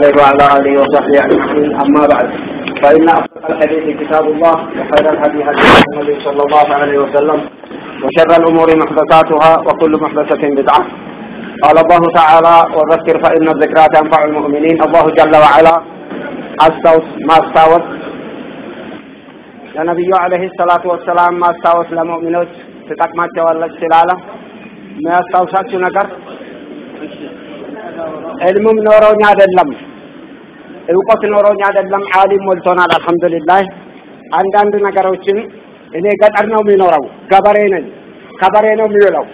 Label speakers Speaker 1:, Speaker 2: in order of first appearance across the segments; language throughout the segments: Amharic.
Speaker 1: عليه وعلى اله وصحبه اجمعين اما بعد فان اصدق الحديث كتاب الله وخير الهدي هدي محمد صلى الله عليه وسلم وشر الامور محدثاتها وكل محدثه بدعه قال الله تعالى وذكر فان الذكرى تنفع المؤمنين الله جل وعلا አስታውስ ማስታወስ ለነቢዩ አለይሂ ሰላቱ ወሰላም ማስታወስ ለሙእሚኖች ትጠቅማቸዋለች ስላለ የሚያስታውሳችሁ ነገር ዕልሙም ኖሮኝ አይደለም፣ እውቀት ኖሮኝ አይደለም። ዓሊም ሞልቶናል። አልሐምዱሊላህ። አንዳንድ ነገሮችን እኔ ገጠር ነው የሚኖረው፣ ገበሬ ነኝ። ከበሬ ነው የሚውለው።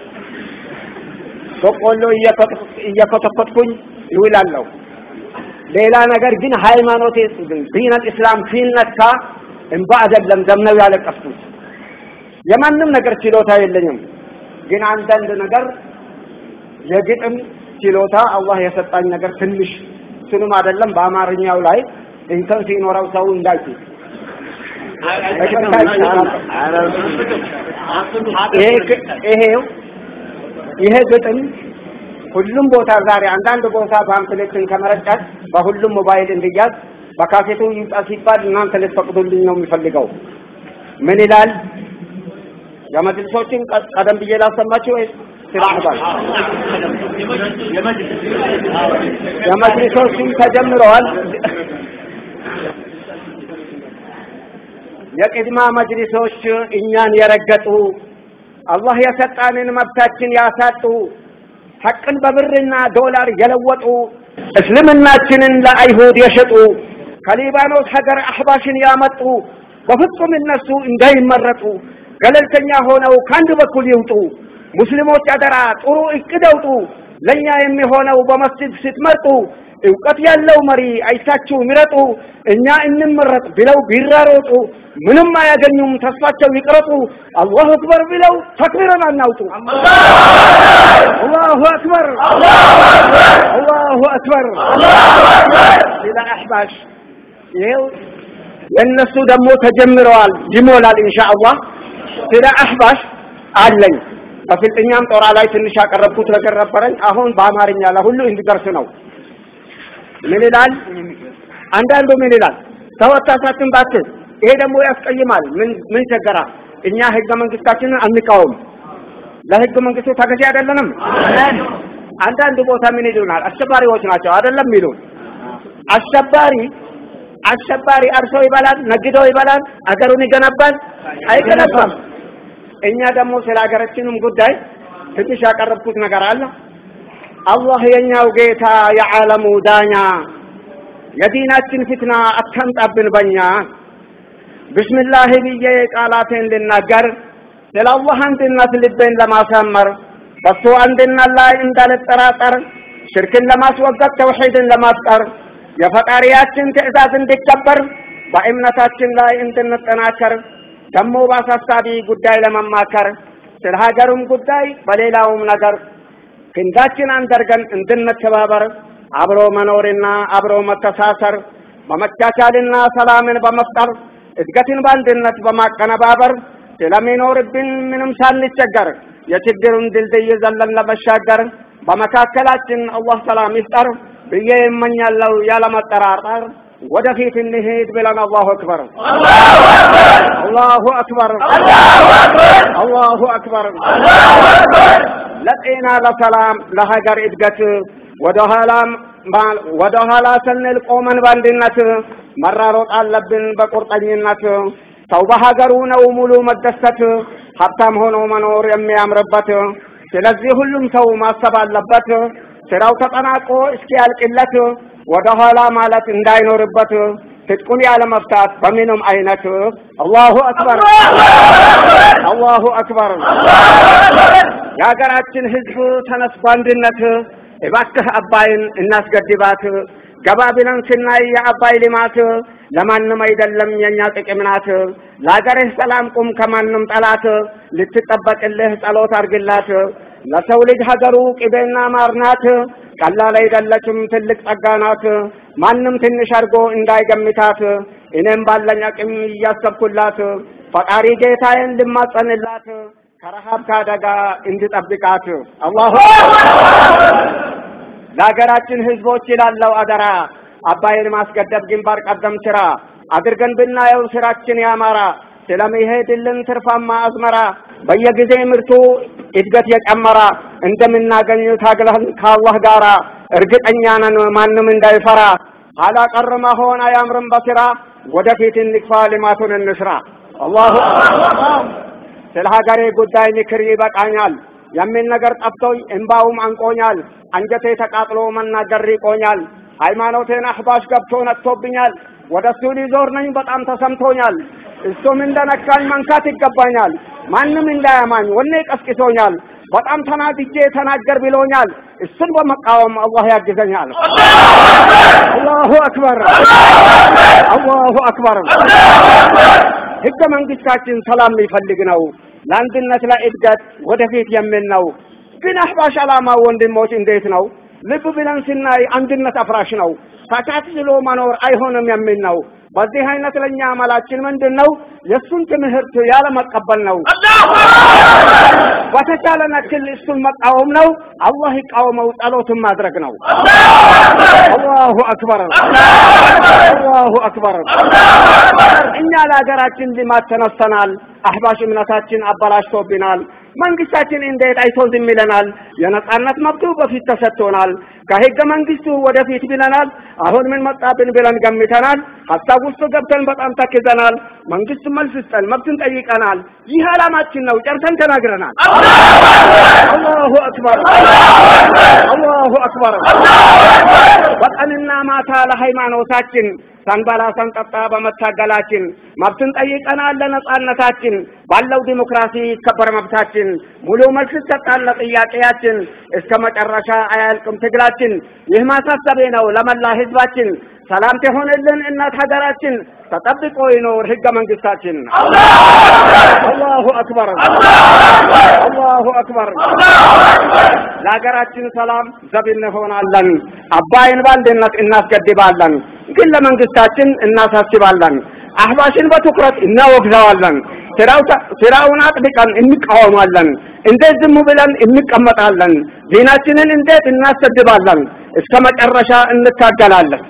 Speaker 1: በቆሎ እየኮተኮትኩኝ ይውላለሁ። ሌላ ነገር ግን ሃይማኖቴ ዲነል ኢስላም ሲነካ እንባ አይደለም ደም ነው ያለቀስኩት። የማንም ነገር ችሎታ የለኝም። ግን አንዳንድ ነገር የግጥም ችሎታ አላህ የሰጣኝ ነገር ትንሽ እሱንም አይደለም በአማርኛው ላይ እንከን ሲኖረው ሰው እንዳይችል ይሄው ይሄ ግጥም ሁሉም ቦታ ዛሬ አንዳንድ ቦታ ፓምፕሌትን ከመረጫት በሁሉም ሞባይል እንዲያዝ በካሴቱ ይውጣ ሲባል እናንተ ልትፈቅዱልኝ ነው የሚፈልገው። ምን ይላል? የመጅልሶችን ቀደም ብዬ ላሰማችሁ ወይስ ስላህባል? የመጅልሶችን ተጀምረዋል። የቅድማ መጅሊሶች እኛን የረገጡ አላህ የሰጣንን መብታችን ያሳጡ ሐቅን በብርና ዶላር የለወጡ እስልምናችንን ለአይሁድ የሸጡ ከሊባኖስ ሀገር አህባሽን ያመጡ በፍጹም እነሱ እንዳይመረጡ ገለልተኛ ሆነው ከአንድ በኩል ይውጡ። ሙስሊሞች አደራ ጥሩ እቅድ አውጡ። ለእኛ የሚሆነው በመስጅድ ስትመርጡ እውቀት ያለው መሪ አይታችሁ ምረጡ። እኛ እንመረጥ ብለው ቢራሮጡ ምንም አያገኙም፣ ተስፋቸው ይቅረጡ። አላሁ አክበር ብለው ተክቢረን አናውጡ። አላሁ አክበር አላሁ አክበር ሌላ አሕባሽ ይኸው የእነሱ ደግሞ ተጀምረዋል፣ ይሞላል ኢንሻአላህ። ስለ አሕባሽ አለኝ በፍልጥኛም ጦራ ላይ ትንሽ ያቀረብኩት ነገር ነበረኝ። አሁን በአማርኛ ለሁሉ እንዲደርስ ነው። ምን ይላል? አንዳንዱ ምን ይላል? ተወታታችን ባትል ይሄ ደግሞ ያስቀይማል። ምን ምን ቸገራ? እኛ ህገ መንግስታችንን አንቃወም። ለህገ መንግስቱ ተገዢ አይደለንም። አንዳንድ ቦታ ምን ይሉናል? አሸባሪዎች ናቸው አይደለም ይሉን። አሸባሪ አሸባሪ አርሶ ይበላል፣ ነግዶ ይበላል፣ አገሩን ይገነባል? አይገነባም። እኛ ደግሞ ስለ ሀገራችንም ጉዳይ ትንሽ ያቀረብኩት ነገር አለ። አላህ የኛው ጌታ የዓለሙ ዳኛ የዲናችን ፍትና አታምጣብን በኛ። ብስምላህ ብዬ ቃላቴን ልናገር ስለ አላህ አንድነት ልቤን ለማሳመር በሱ አንድነት ላይ እንዳልጠራጠር ሽርክን ለማስወገድ ተውሒድን ለማፍጠር የፈጣሪያችን ትዕዛዝ እንዲከበር በእምነታችን ላይ እንድንጠናከር ደግሞ በአሳሳቢ ጉዳይ ለመማከር ስለ ሀገሩም ጉዳይ በሌላውም ነገር ክንዳችን አንደርገን እንድንተባበር አብሮ መኖርና አብሮ መተሳሰር በመቻቻልና ሰላምን በመፍጠር እድገትን በአንድነት በማቀነባበር ስለሚኖርብን ምንም ሳንቸገር የችግሩን ድልድይ ዘለን ለመሻገር በመካከላችን አላህ ሰላም ይፍጠር ብዬ እመኛለሁ ያለመጠራጠር። ወደፊት እንሄድ ብለን አላሁ አክበር አላሁ አክበር አላሁ አክበር። ለጤና ለሰላም ለሀገር እድገት ወደ ኋላም ወደ ኋላ ስንል ቆመን በአንድነት መራሮጥ አለብን በቁርጠኝነት። ሰው በሀገሩ ነው ሙሉ መደሰት፣ ሀብታም ሆኖ መኖር የሚያምርበት። ስለዚህ ሁሉም ሰው ማሰብ አለበት ስራው ተጠናቆ እስኪያልቅለት ወደ ኋላ ማለት እንዳይኖርበት ትጥቁን ያለ መፍታት በምንም አይነት አላሁ አክበር አላሁ አክበር። የሀገራችን ህዝብ ተነስ በአንድነት እባክህ አባይን እናስገድባት። ገባ ብለን ስናይ የአባይ ልማት ለማንም አይደለም የኛ ጥቅም ናት። ለሀገርህ ሰላም ቁም ከማንም ጠላት፣ ልትጠበቅልህ ጸሎት አርግላት። ለሰው ልጅ ሀገሩ ቅቤና ማር ናት። ቀላል አይደለችም ትልቅ ጸጋ ናት። ማንም ትንሽ አድርጎ እንዳይገምታት እኔም ባለኝ አቅም እያሰብኩላት ፈጣሪ ጌታዬን ልማጸንላት ከረሃብ ከአደጋ እንድጠብቃት አላሁ ለሀገራችን ህዝቦች ይላለው አደራ አባይን ማስገደብ ግንባር ቀደም ስራ አድርገን ብናየው ስራችን ያማራ ስለሚሄድልን ትርፋማ አዝመራ በየጊዜ ምርቱ እድገት የጨመራ እንደምናገኝ ታግለን ከአላህ ጋራ እርግጠኛ ነን ማንም እንዳይፈራ ኋላ ቀር መሆን አያምርም በስራ ወደፊት እንግፋ ልማቱን እንስራ አላሁ ስለ ሀገሬ ጉዳይ ምክር ይበቃኛል የሚል ነገር ጠፍቶኝ እምባውም አንቆኛል አንጀቴ ተቃጥሎ መናገር ይቆኛል ሃይማኖቴን አህባሽ ገብቶ ነጥቶብኛል ወደ እሱ ሊዞር ነኝ በጣም ተሰምቶኛል እሱም እንደነካኝ መንካት ይገባኛል ማንም እንዳያማኝ ወኔ ቀስቅሶኛል በጣም ተናድጄ ተናገር ብሎኛል እሱን በመቃወም አላህ ያግዘኛል አላሁ አክበር አላሁ አክበር ህገ መንግስታችን ሰላም የሚፈልግ ነው ለአንድነት ለእድገት ወደፊት የሚል ነው ግን አህባሽ ዓላማ ወንድሞች እንዴት ነው ልብ ብለን ስናይ አንድነት አፍራሽ ነው ተቻችሎ መኖር አይሆንም የሚል ነው በዚህ አይነት ለኛ አመላችን ምንድን ነው የእሱን ትምህርት ያለ መቀበል ነው በተቻለ ነክል እሱን መቃወም ነው አላህ ይቃወመው ጸሎትን ማድረግ ነው አላሁ አክበር አላሁ አክበር እኛ ለሀገራችን ልማት ተነስተናል አህባሽ እምነታችን አበላሽቶብናል መንግስታችን እንዴት አይቶ ዝም ይለናል የነጻነት መብቱ በፊት ተሰጥቶናል ከህገ መንግስቱ ወደፊት ብለናል አሁን ምን መጣብን ብለን ገምተናል ሀሳብ ውስጥ ገብተን በጣም ተክዘናል መንግስት መልስ ስጠን መብትን ጠይቀናል ይህ ዓላማችን ነው ጨርሰን ተናግረናል አላሁ አክበር አላሁ አክበር በቀንና ማታ ለሃይማኖታችን ሳንበላ ሳንጠጣ በመታገላችን መብትን ጠይቀናል ለነጻነታችን ባለው ዲሞክራሲ ይከበር መብታችን ሙሉ መልስ ይሰጣል ለጥያቄያችን እስከ መጨረሻ አያልቅም ትግላችን ይህ ማሳሰቤ ነው ለመላ ህዝባችን ሰላም ትሆንልን እናት ሀገራችን ተጠብቆ ይኖር ህገ መንግስታችን አላሁ አክበር አላሁ አክበር ለሀገራችን ሰላም ዘብ እንሆናለን አባይን በአንድነት እናስገድባለን ግን ለመንግስታችን እናሳስባለን አህባሽን በትኩረት እናወግዘዋለን ስራውን አጥብቀን እንቃወማለን እንዴት ዝም ብለን እንቀመጣለን ዲናችንን እንዴት እናሰድባለን እስከ መጨረሻ እንታገላለን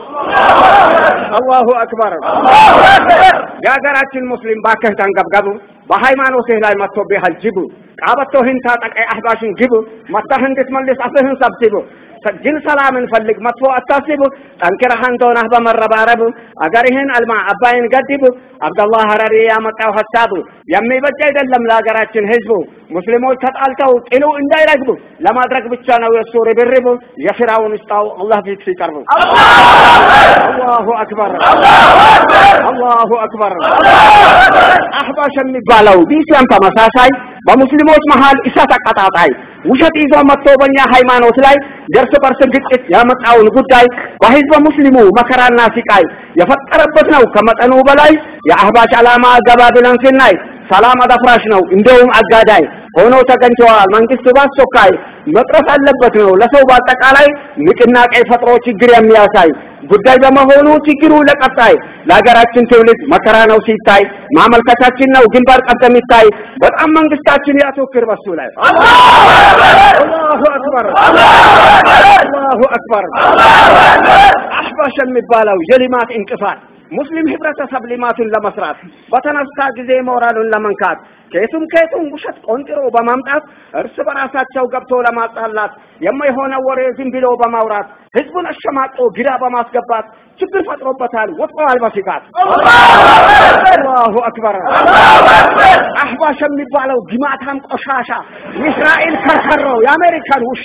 Speaker 1: አላሁ አክበር የሀገራችን ሙስሊም ባከህ ተንገብገቡ በሃይማኖትህ ላይ መጥቶብሃል ጅቡ ቃበቶህን ታጠቀ አህባሽን ግቡ መታህ እንድትመልስ አፍህን ሰብስቡ ግን ሰላምን ፈልግ መጥፎ አታስቡ ጠንክረህ አንተ ሆነህ በመረባረብ አገርህን አልማ አባይን ገድቡ አብደላህ ሀረሪ ያመጣው ሀሳቡ የሚበጅ አይደለም ለሀገራችን ህዝቡ ሙስሊሞች ተጣልተው ጥሉ እንዳይረግቡ ለማድረግ ብቻ ነው የእሱ ርብርቡ የስራውን ውስጣው አላህ ፊት ሲቀርቡ አላሁ አክበር አላሁ አክበር አህባሽ የሚባለው ዲሲያም ተመሳሳይ በሙስሊሞች መሃል እሳት አቀጣጣይ ውሸት ይዞ መጥቶ በእኛ ሃይማኖት ላይ የእርስ በርስ ግጭት ያመጣውን ጉዳይ በህዝበ ሙስሊሙ መከራና ሲቃይ የፈጠረበት ነው ከመጠኑ በላይ የአህባሽ ዓላማ ገባ ብለን ስናይ ሰላም አዳፍራሽ ነው እንደውም አጋዳይ ሆኖ ተገኝተዋል መንግስት በአስቸኳይ መቅረፍ አለበት ነው ለሰው በአጠቃላይ ንቅናቄ ፈጥሮ ችግር የሚያሳይ ጉዳይ በመሆኑ ችግሩ ለቀጣይ ለሀገራችን ትውልድ መከራ ነው ሲታይ ማመልከቻችን ነው ግንባር ቀደም ይታይ በጣም መንግስታችን ያተኩር በሱ ላይ አላሁ አክበር አላሁ አክበር አህባሽ የሚባለው የልማት እንቅፋት ሙስሊም ህብረተሰብ ልማቱን ለመስራት በተነሳ ጊዜ ሞራሉን ለመንካት ከየቱም ከየቱም ውሸት ቆንጥሮ በማምጣት እርስ በራሳቸው ገብቶ ለማጣላት የማይሆነ ወሬ ዝም ብሎ በማውራት ህዝቡን አሸማቆ ግራ በማስገባት ችግር ፈጥሮበታል ወጥተዋል በስጋት አላሁ አክበር አህባሽ የሚባለው ግማታም ቆሻሻ የእስራኤል ከርከሮ የአሜሪካን ውሻ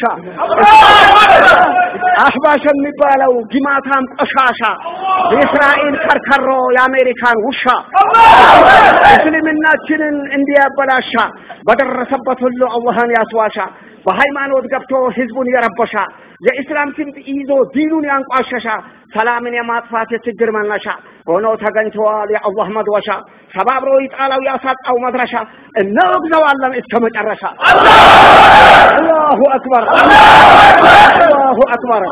Speaker 1: አህባሽ የሚባለው ግማታም ቆሻሻ የእስራኤል ከርከሮ የአሜሪካን ውሻ እስልምናችንን እንዲያበላሻ በደረሰበት ሁሉ አላህን ያስዋሻ በሃይማኖት ገብቶ ህዝቡን የረበሻ የኢስላም ስምጥ ይዞ ዲኑን ያንቋሸሻ ሰላምን የማጥፋት የችግር መነሻ ሆኖ ተገኝተዋል የአላህ መድወሻ ሰባብሮ ይጣለው ያሳጣው መድረሻ እናወግዘዋለን እስከ መጨረሻ አላሁ አክበር አላሁ አክበር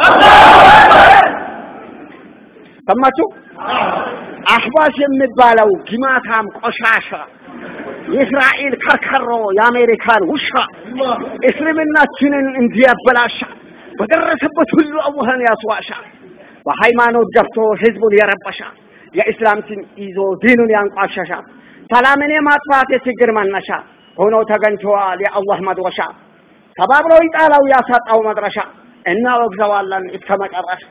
Speaker 1: ሰማችሁ አህባሽ የሚባለው ግማታም ቆሻሻ የእስራኤል ከርከሮ የአሜሪካን ውሻ እስልምናችንን እንዲያበላሻ በደረሰበት ሁሉ አላህን ያስዋሻ በሃይማኖት ገብቶ ህዝቡን የረበሻ የኢስላም ስም ይዞ ዲኑን ያንቋሸሻ ሰላምን የማጥፋት የችግር መነሻ ሆኖ ተገኝተዋል የአላህ መድረሻ ተባብሮ ይጣላው ያሳጣው መድረሻ እናወግዘዋለን እስከ መጨረሻ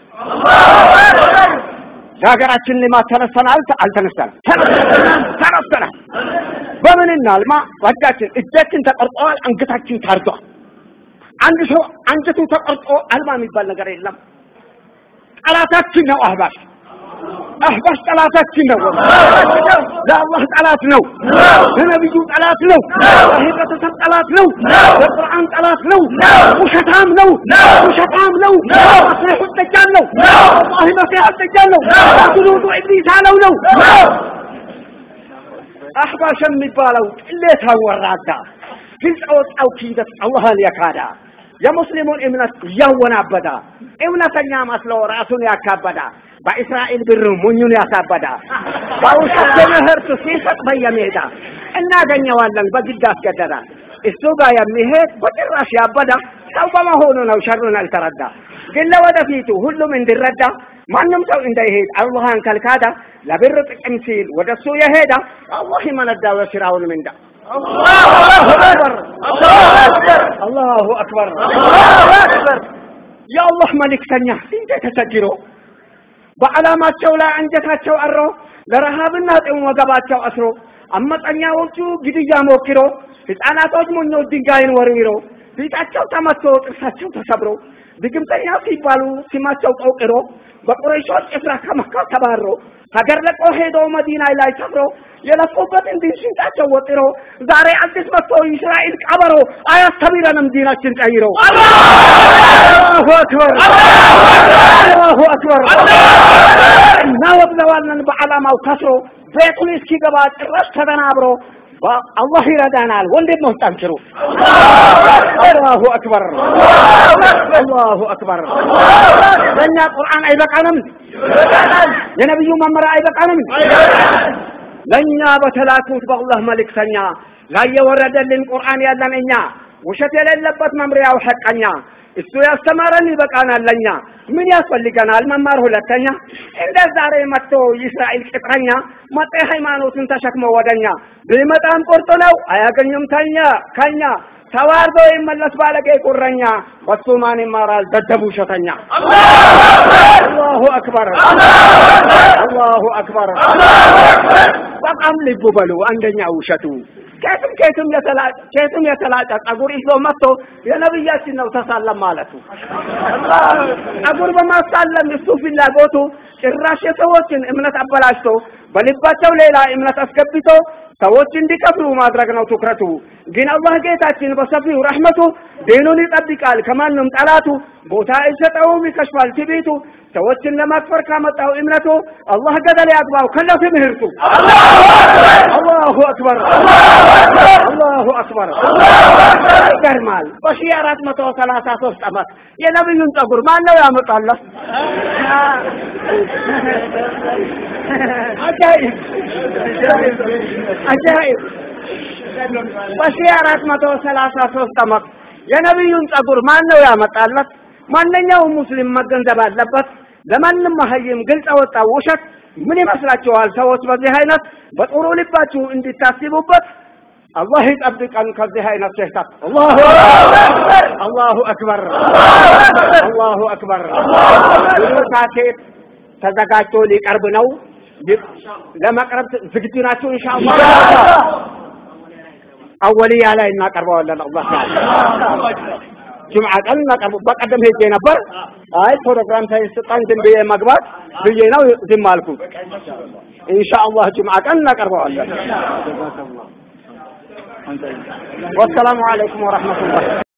Speaker 1: የሀገራችን ልማት ተነስተናል አልተነስተናል ተነስተናል በምን እናልማ ወዳችን እጃችን ተቆርጠዋል አንገታችን ታርዷል አንድ ሰው አንጀቱ ተቆርጦ አልማ የሚባል ነገር የለም ጠላታችን ነው አህባሽ አህባሽ ጠላታችን ነው ለአላህ ጠላት ነው ለነቢዩ ጠላት ነው ለህብረተሰብ ጠላት ነው ለቁርአን ጠላት ነው ውሸታም ነው ውሸታም ነው መስሪሑ ደጃል ነው ወላሂ መሲሕ ደጃል ነው ጅኑዱ ኢብሊስ አለው ነው አህባሽ የሚባለው ቅሌታ ወራዳ ግልጽ ወጣው ኪደት አላህን የካዳ የሙስሊሙን እምነት እያወናበዳ እውነተኛ መስሎ ራሱን ያካበዳ በእስራኤል ብር ሙኙን ያሳበዳ በውሸት ትምህርት ሲሰጥ በየሜዳ እናገኘዋለን በግድ አስገደዳ እሱ ጋር የሚሄድ በጭራሽ ያበዳ ሰው በመሆኑ ነው ሸሩን አልተረዳ ግን ለወደፊቱ ሁሉም እንዲረዳ ማንም ሰው እንዳይሄድ አላህን ከልካዳ ለብር ጥቅም ሲል ወደ እሱ የሄዳ አላህ ይመነዳው የስራውን ምንዳ አላሁ አክበር የአላህ መልእክተኛ እንዴት ተቸግሮ በዓላማቸው ላይ አንጀታቸው አሮ ለረሃብና ጥም ወገባቸው አስሮ አመፀኛዎቹ ግድያ ሞክሮ ህፃናቶች ሞኞች ድንጋይን ወርውሮ ፊታቸው ተመቶ ጥርሳቸው ተሰብሮ ድግምተኛ ሲባሉ ስማቸው ቆቅሮ በቁረይሾች ጭፍራ ከመካ ተባሮ ሀገር ለቆ ሄዶ መዲና ላይ ሰፍሮ የለፉበትን ዲን ሽንጣቸው ወጥሮ ዛሬ አዲስ መጥቶ እስራኤል ቀበሮ አያስተምረንም ዲናችን ቀይሮ አላሁ አክበር አላሁ አክበር እናወግዘዋለን በዓላማው ከስሮ ቤቱን እስኪገባ ጭራሽ ተደናብሮ አላህ ይረዳናል ወንድሞች ጠንክሩ አላሁ አክበር አላሁ አክበር በእኛ ቁርአን አይበቃንም የነቢዩ መመሪያ አይበቃንም ለእኛ በተላኩት በአላህ መልእክተኛ ላይ የወረደልን ቁርአን ያለን እኛ ውሸት የሌለበት መምሪያው ሐቀኛ እሱ ያስተማረን ይበቃናል ለኛ ምን ያስፈልገናል መማር ሁለተኛ እንደ ዛሬ መጥቶ የእስራኤል ቅጥረኛ መጤ ሃይማኖትን ተሸክሞ ወደኛ ቢመጣም ቁርጥ ነው አያገኙም ተኛ ከኛ ተዋርዶ ይመለስ ባለጌ ቁረኛ በሱ ማን ይማራል ደደቡ ውሸተኛ አላሁ አክበር አላሁ አክበር በጣም ልቡ በሉ አንደኛ ውሸቱ ከየትም ከየትም የተላጨ ከየትም የተላጨ ጸጉር ይዞ መጥቶ የነብያችን ነው ተሳለም ማለቱ ጸጉር በማሳለም እሱ ፍላጎቱ ጭራሽ የሰዎችን እምነት አበላሽቶ በልባቸው ሌላ እምነት አስገብቶ ሰዎች እንዲከፍሩ ማድረግ ነው ትኩረቱ። ግን አላህ ጌታችን በሰፊው ረሕመቱ ዲኑን ይጠብቃል ከማንም ጠላቱ፣ ቦታ አይሰጠውም ይከሽፋል ትዕቢቱ። ሰዎችን ለማክፈር ካመጣው እምነቱ አላህ ገደል ያግባው ከነ ትምህርቱ። አላሁ አክበር አላሁ አክበር። ይገርማል። በሺህ አራት መቶ ሰላሳ ሶስት ዓመት የነቢዩን ጸጉር ማን ነው ያመጣለት? አጃኢብ አጃኢብ በሺህ አራት መቶ ሰላሳ ሶስት ዓመት የነቢዩን ጸጉር ማን ነው ያመጣለት? ማንኛውም ሙስሊም መገንዘብ አለበት። ለማንም መሀይም ግልጽ ወጣው ውሸት ምን ይመስላችኋል? ሰዎች በዚህ አይነት በጥሩ ልባችሁ እንዲታስቡበት አላህ ይጠብቀን ከዚህ አይነት ስህተት። አላሁ አክበር አላሁ አክበር። ብዙ ሳቴት ተዘጋጅቶ ሊቀርብ ነው። ለመቅረብ ዝግጁ ናችሁ? ኢንሻአላህ አወልያ ላይ እናቀርበዋለን። አላህ ጁምዓ ቀን እናቀርቡ። በቀደም ሄጄ ነበር። አይ ፕሮግራም ሳይሰጣኝ ዝም ብዬ መግባት ብዬ ነው ዝም አልኩት። ኢንሻአላህ ጁምዓ ቀን እናቀርበዋለን። ወሰላሙ አለይኩም ወረሕመቱላህ